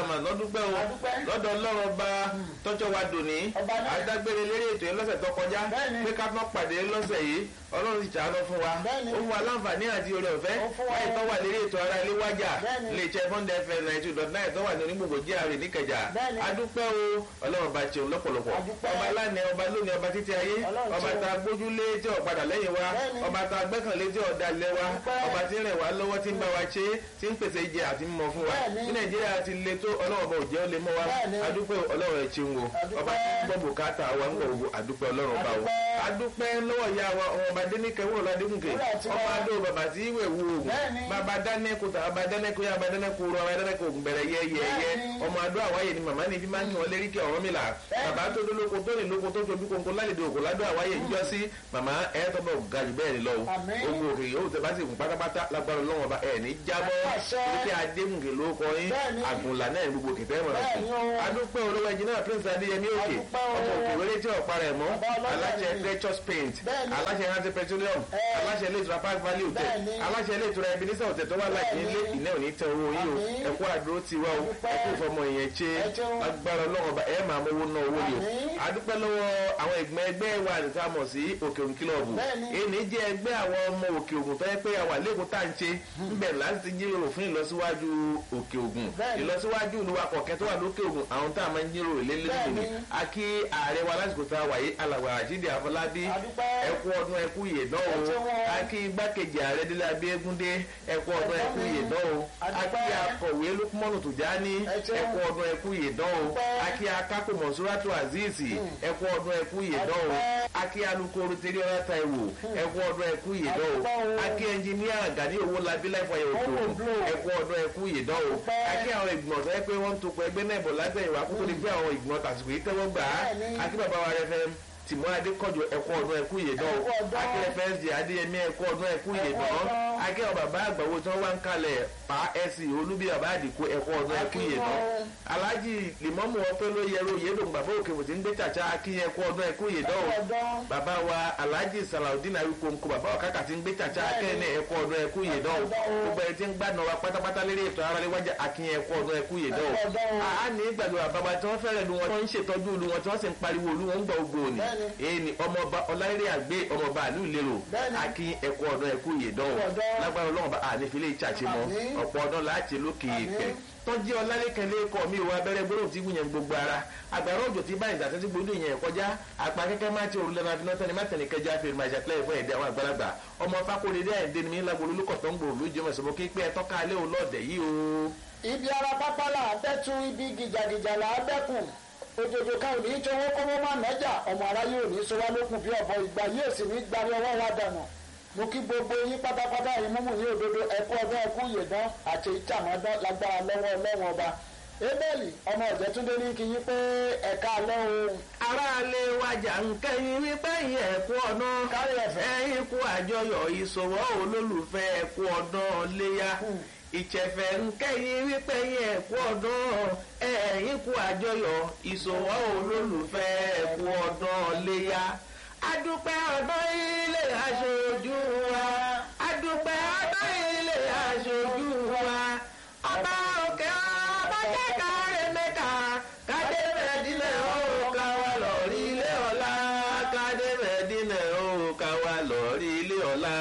àmà lọ́dúpẹ́ o lọ́dọ̀ ọlọ́run ọba tọ́jọ́ wa dòní adágbére lérí ètò yẹn lọ́sẹ̀ tó kọjá pé ká má pàdé lọ́sẹ̀ yìí ọlọ́run ti ṣàánú fún wa ó fún wa láǹfààní àti oore ọ̀fẹ́ láì tó wà lérí ètò ara ilé wájà lè jẹ́ bọ́ndẹ̀ fm ninety two dot nine tó wà ní onígbògbò jíàrè níkẹjà adúpẹ́ o ọlọ́run bá ṣeun lọ́pọ̀lọpọ̀ ọba lánàá ọba lónìí ọba títí ayé ọba tá a gbójúlé tí ò padà lẹ́yìn wa ọba tá a gbẹ́kànlé tí ò dalẹ̀ wa ọba tí ń rẹ̀ wá lọ́wọ́ tí ń bá wa ṣe tí ń pèsè ìjẹ àti mímọ fún wa ní nàìjíríà ti le tó ọlọ́run ọba òjẹ́ ó lè mọ́ wa adúpẹ́ ọlọ́run ẹ̀ ṣeun o ọba tí ń gbọ́ bùkátà wa ń gbọ̀ adúpẹ́ ọlọ́run ọba o adúpẹ́ lọ́wọ́ ìyá wa ọba dénìkẹ́ wúrọ̀ ládégúnkè ọba adó bàbá tí ìwé wu oògùn bàbá dánẹ́kù tà bàbá dánẹ́kù yá bàbá dánẹ́kù rọ bàbá dánẹ́kù oògùn bẹ̀rẹ̀ yẹ́yẹ́yẹ́ ọmọ adó àwáyé ni màmá ni fi máa ń yàn lérí kí ọ̀rọ̀ mi là bàbá tó dó lóko tó ní lóko tó tóbi kónkó lálejò òkò ládó àwáyé ń jọ sí màmá ẹ̀ tó bọ̀ ga jù bẹ́ẹ̀ ni lọ ogun òkè yóò tẹ bá sì kún pátápátá lágbára lọ́wọ́ bá ẹ̀ ní jábọ́ wípé adéhùnkè ló kọ yín àgùnlà náà gbogbo kìtẹ́ mọ̀ rẹ̀ adúpẹ́ olówó ẹnjìnà prince adéyẹmí òkè ọmọ òkè wẹrẹ tí ọ̀pá rẹ̀ mọ́ aláṣẹ precious paint aláṣẹ rántí petroleum aláṣẹ ilé ìtura park valley hotel aláṣẹ ilé ìtura ebenezer hotel tó wà láti ilé ìná òní tẹ owó yìí o ẹkú àdúró ti wá o ẹkú ìfọmọ ìyẹn ṣe agbára ọlọ́run bá ẹ máa mówó ná owó yìí o adúpẹ́ lọ́wọ́ àwọn ìgbọ́n ẹgbẹ́ wa nìkan mọ̀ sí òkè òun kílọ̀bù èyí jẹ́ ẹgbẹ́ àwọn ọmọ òkè ògùn tó yẹ pé àwa lẹ́kọ̀ọ́ tá à ń ṣe ńbẹ̀ láti ti jíròrò fún ìlọsíwájú òkè ògùn ìlọsíwájú ìlúwa kọ̀ọ̀kẹ́ tó wà lókè ògùn àwọn tá a máa ń jíròrò lélẹ́lẹ́ ni a kí ààrẹ wa lásìkò tá a wà yìí alàgbà àjíǹde àfọlábí ẹkú ọdún ẹkú yè náà o a kí igbákejì ààrẹ délé abíégúndé ẹkú ọdún ẹkú yè náà o a kí akọ̀wé lukumọ́nù tùjání ẹkú ọdún ẹkú yè náà o a kí akápò mọ̀súrátù azeez ẹkú ọdún ẹkú yè náà o a kí alukoro tẹ́lẹ̀ ọ̀rá taiwo ẹkú ọdún ẹkú yè náà o a kí ẹnjiníà gani owó labí láìfọ ayé òkú ẹkú ọdún ẹkú yè náà o a kí àwọn ìgbìmọ̀ tó yẹ pé wọ́n ń topọ̀ ẹgbẹ́ náà bọ̀ lábẹ́ ìwà kókó ni pé àwọn ìgbìmọ̀ tàṣìkò yìí tẹ́wọ́ gbà á a kí bàbá wa rẹ fẹ́ tìmọ́ adékọ̀jọ ẹ̀kọ́ ọdún ẹ̀kú yè náà akẹ́rẹ́ fẹ́ẹ́sì adéyẹmí ẹ̀kọ́ ọdún ẹ̀kú yè náà akẹ́rẹ́ bàbá àgbàwo tí wọ́n wá ń kalẹ̀ pa ẹ̀sìn olúbi bàbá àdìkú ẹ̀kọ́ ọdún ẹ̀kú yè náà alájì lèmọ́mù ọpẹ́ ló yẹrọ yẹlò bàbá òkè wò tí ń gbé tàṣà akínyẹ ẹ̀kọ́ ọdún ẹ̀kú yè náà bàbá wa alájì sàlàudin àríkòǹkò bàbá ọ̀kàkà tí ń gbé tàṣà akẹ́yìn ẹ̀kọ́ ọdún ẹ̀kú yè náà gbogbo ẹ̀ tí ń gbàdùn wa pátápátá lérí ètò ara léwájà akínyẹ ẹ̀kọ́ ọdún ẹ̀kú yè náà a ní gbàgbé bàbá tí wọ́n fẹ́rẹ̀ lu wọn tí wọ́n ń ṣètọ́jú lu wọn tí wọ́n sì ń pariwo lu wọn ń gbọ́ ogbó ni èyí ni ọmọọba ọláyẹrẹ àgbẹ ọmọọba àlù lérò akin ẹkọ ọdún ẹkú yèdán lágbára ọlọ́run bá ànífilé ìtsàtì mọ ọ̀pọ̀ ọdún láti lókè ìpẹ́ tọ́jú ọlálẹ́kẹ̀lẹ́ kọ́ mi ìwà abẹ́rẹ́ gbọ́dọ̀ tí gbìyànjú gbogbo ara àgbàrá òjò tí báyìí ìdásẹ́sí gbòdò yẹn kọjá àpá kẹ́kẹ́ má ti òrùlé náà finá tẹ́ni má tẹ̀lé kẹjá fèrè máa ṣàtìlẹ́yìn fún ẹ̀dẹ́ àwọn àgbàlagbà ọmọ fakóredé ẹ̀dẹ́ ni mi lágbolo olùkọ́ tó ń gbòòrò lójú ọmọ ìṣòro kí pé ẹtọ́ka alẹ́ òun lọ́ọ̀dẹ̀ yìí o. ibi ara pápá là á bẹ́tù ibi gìjàgìjà là á bẹ́kùn òjòjò kan ò ní í tí owó kọ́mọ́ máa nẹ́jà ọmọ aráyé ò ní í sọ wá lókun bí ọ̀bọ ìgbà yóò sì ní gbari ọwọ́ wa dànù mo kí gbogbo yín pátápátá yín múmú ní òdodo ẹkú ọdún ẹkú yèdán àti ìtàmọ́dán lágbára lọ́wọ́ ọlọ́run ọba ebeli ọmọ ọ̀jẹ̀túndé ní kí yín pé ẹ̀ka alẹ́ o. aráalé wájà ń kẹ́yìn wípé yín ẹ̀kú ọ̀nà kárí ẹ̀fẹ̀. ẹ̀yìn kú àjọyọ̀ ìṣòwò olólùfẹ́ ẹ̀kú ọdún léyà ìṣẹ̀fẹ̀ ń kẹ́yìn wípé yín ẹ̀kú ọdún ẹ̀yìn kú àjọyọ̀ ìṣòwò olólùfẹ́ ẹ̀kú ọdún léyà adúpẹ́ ọdún ilé aṣojú wa adúpẹ́ ọdún ilé aṣojú wa ọba òkè ọba jẹ́ka rẹ̀mẹ́ka kádé mẹ́dínlẹ̀ ó ká wa lọ́ọ̀rí ilé ọ̀la kádé mẹ́dínlẹ̀ ó ká wa lọ́ọ̀rí ilé ọ̀la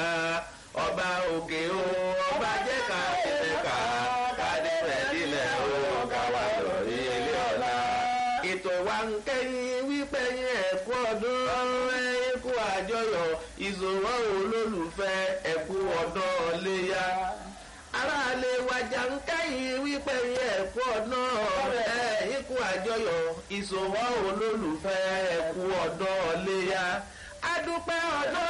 ọba òkè ó ọba jẹ́ka rẹ̀mẹ́ka kádé mẹ́dínlẹ̀ ó ká wa lọ́ọ̀rí ilé ọ̀la. ètò wa ń kẹ́yìn wípé yín ẹ̀kú ọdún ẹ̀kú àjọyọ̀ ìṣòwò olólùfẹ́ ẹ̀kú ọdún léyà aráàlú wájà ń kẹ́yìn wípé ẹ̀kú ọ̀nà ẹ̀yìnkù àjọyọ̀ ìṣòwò olólùfẹ́ ẹ̀kú ọ̀dọ́ léyà adúpẹ́ ọ̀dọ́